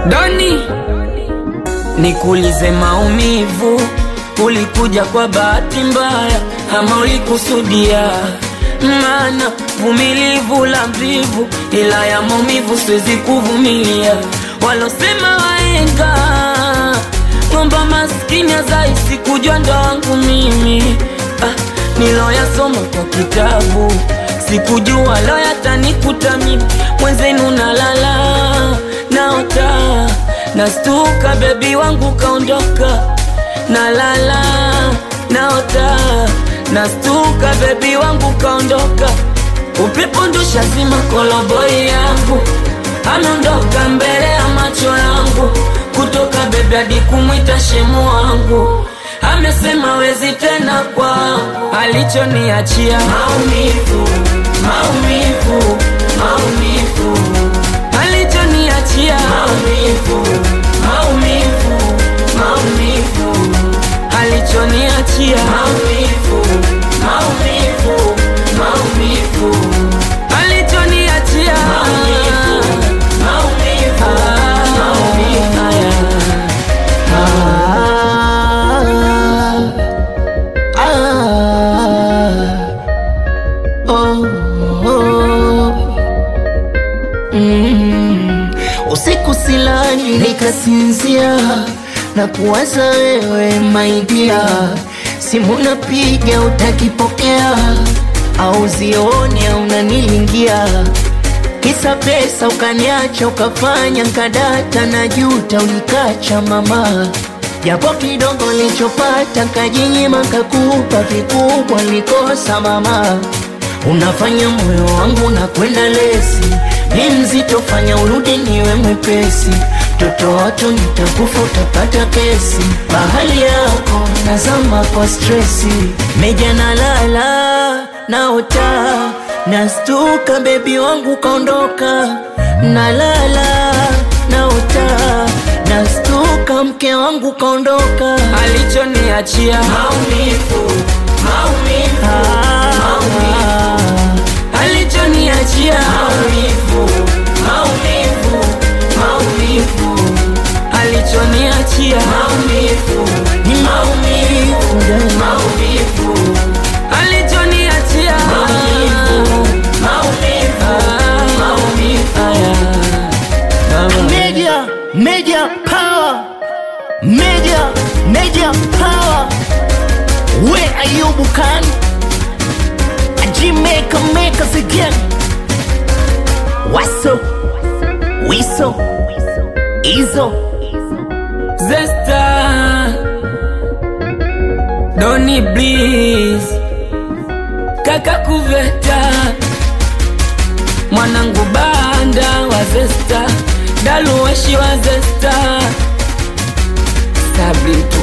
Doni, nikuulize maumivu, ulikuja kwa bahati mbaya ama ulikusudia? Maana vumilivu la mvivu, ila ya maumivu siwezi kuvumilia. Walosema waenga ng'omba maskini azaisi kujua ndo wangu mimi ah, niloyasoma kwa kitabu sikujua lo yatanikuta mimi mwenzenu nalala naota nastuka bebi wangu kaondoka nalala naota nastuka bebi wangu kaondoka upepo ndusha zima koloboi yangu ameondoka mbele ya macho yangu kutoka bebi hadi kumwita shemu wangu amesema wezi tena kwangu alichoniachia maumivu maumivu maumivu alichoniachia maumivu maumivu maumivu alichoniachia maumivu maumivu maumivu alichoniachia maumivu maumivu maumivu Usiku silali nikasinzia na kuwaza wewe maidia, simu napiga utakipokea, au zioni au unanilingia, kisa pesa ukaniacha ukafanya nkadata na juta ulikacha mama, japo kidogo lichopata kajinyima kakupa vikubwa likosa mama Unafanya moyo wangu na kwenda lesi, ni mzito, fanya urudi niwe mwepesi. Mtoto watu nitakufa, utapata kesi. Bahali yako nazama kwa stresi, meja nalala naota, nastuka, bebi wangu kaondoka. Nalala naota, nastuka, mke wangu kaondoka. alichoniachia maumivu maumivu maumivu alichoniachia maumivu maumivu maumivu alichoniachia maumivu ni maumivu maumivu alichoniachia maumivu maumivu maumivu Media, media power, media, media power. Where are you, Bukan? A Jamaica make us again. What's up? Wiso, Izo. Zesta Doni Bliss Kaka Kuveta Mwanangu Banda wa Zesta Daluweshi wa Zesta Sabri